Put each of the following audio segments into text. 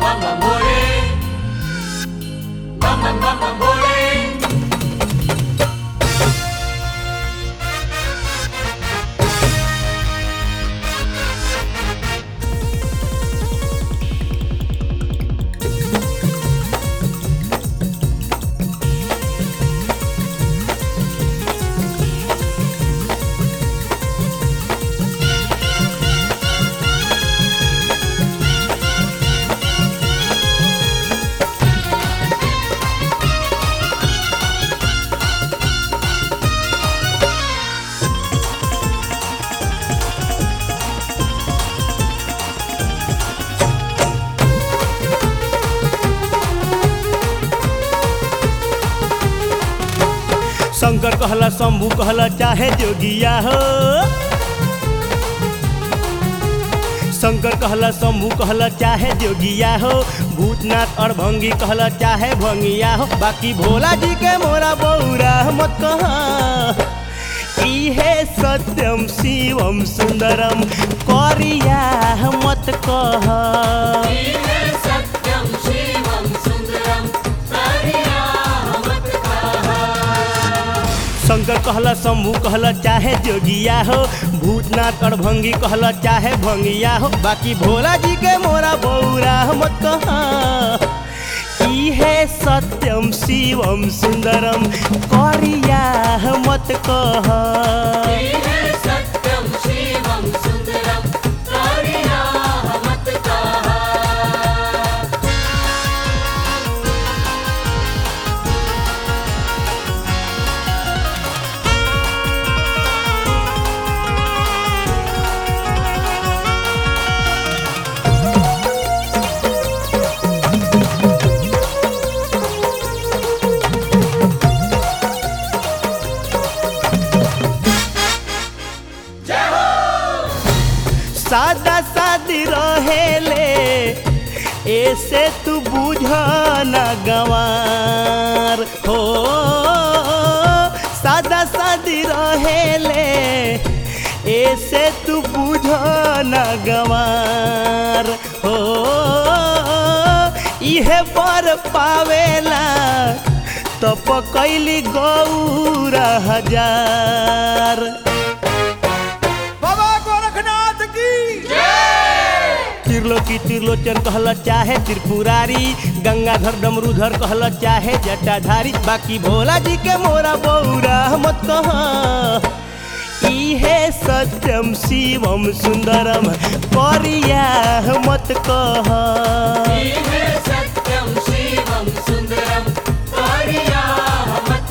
mama more. Mama, mama more. Shankar कहला शंभू कहला चाहे जोगिया हो शंकर कहला शंभू कहला चाहे जोगिया हो भूतनाथ और भंगी कहला चाहे भंगिया हो बाकी भोला जी के मोरा बौरा मत कहा इहे सत्यम शिवम सुंदरम करिया मत कहा इहे सत्यं शिवं सुन्दरं पर्यामत् शंकर कहला शंभू कहला चाहे जोगिया हो भूतनाथ और भंगी कहला चाहे भंगिया हो बाकी भोला जी के मोरा बौरा मत कहा इहे सत्यम शिवम सुंदरम करिया मत कहा इहे सत्यं शिवं सुन्दरं पर्यामत् सादा सादी रहेले ऐसे तू बुझ न गवार हो सादा सादी रहेले ऐसे तू बुझ न गवार हो इहे पर पावेला तप कैली गौरा हजार बाबा गोरखनाथ की त्रिलोकी त्रिलोचन कहल चाहे त्रिपुरारी गंगाधर डमरूधर कहल चाहे जटाधारी बाकी भोला जी के मोरा बौरा मत कह इहे सत्यम शिवम सुंदरम करिया मत कह इहे सत्यं शिवं सुन्दरं पर्यामत्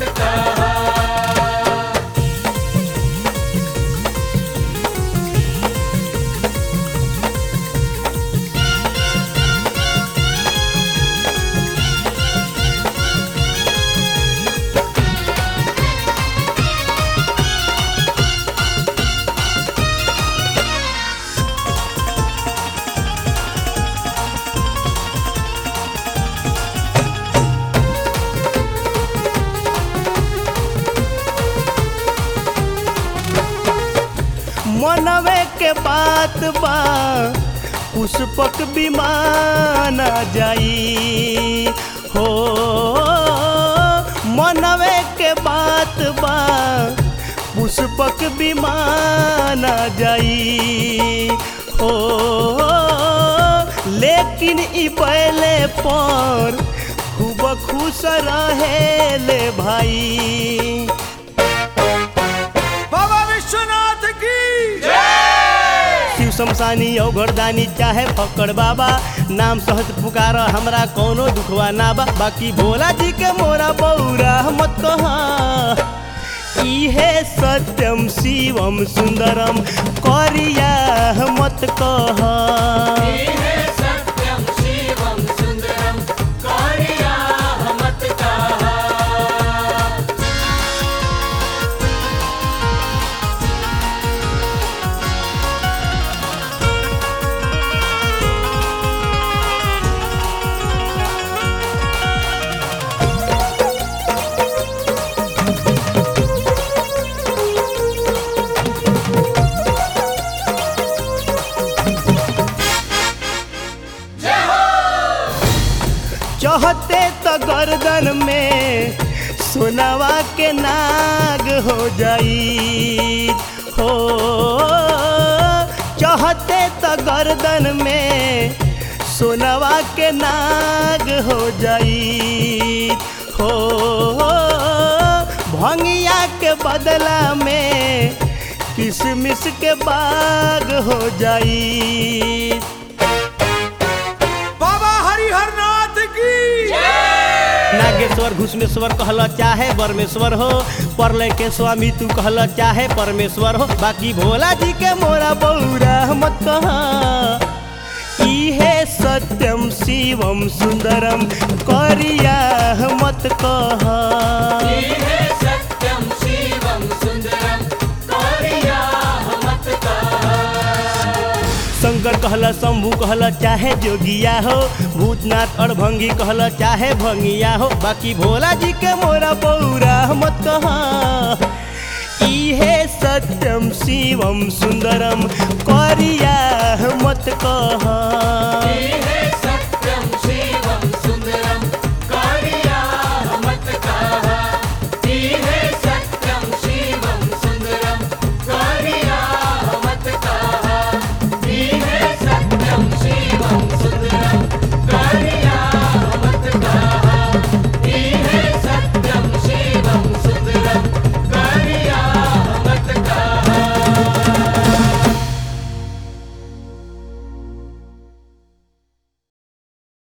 मनवे के बात बा पुष्पक विमान जाई हो मनवे के बात बा पुष्पक विमान जाई हो लेकिन ई बैले पर खूब खुश रहे ले भाई बाबा विश्वनाथ की शिव शमशानी औघरदानी चाहे फक्कड़ बाबा नाम सहज पुकार हमरा कोनो दुखवा ना बा बाकी भोला जी के मोरा बौरा मत कहा इहे सत्यम शिवम सुंदरम करिया मत कहा इहे सत्यं शिवं सुन्दरं पर्यामत् चहते तो गर्दन में सोनावा के नाग हो जाई हो चहते तो गर्दन में सोनावा के नाग हो जाई हो भंगिया के बदला में किसमिस के बाग हो जाई बाबा हरिहर नाथ की नागेश्वर घुसमेश्वर कहल चाहे परमेश्वर हो परलय के स्वामी तू कहल चाहे परमेश्वर हो बाकी भोला जी के मोरा बौरा मत कहा इहे सत्यम शिवम सुंदरम करिया मत कहा इहे सत्यं शिवं सुन्दरं कार्याः मत शंकर कहल शंभू कहल चाहे जोगिया हो भूतनाथ और भंगी कहल चाहे भंगिया हो बाकी भोला जी के मोरा बौरा मत कहा इहे सत्यम शिवम सुंदरम करिया मत कहा इहे सत्यं शिवं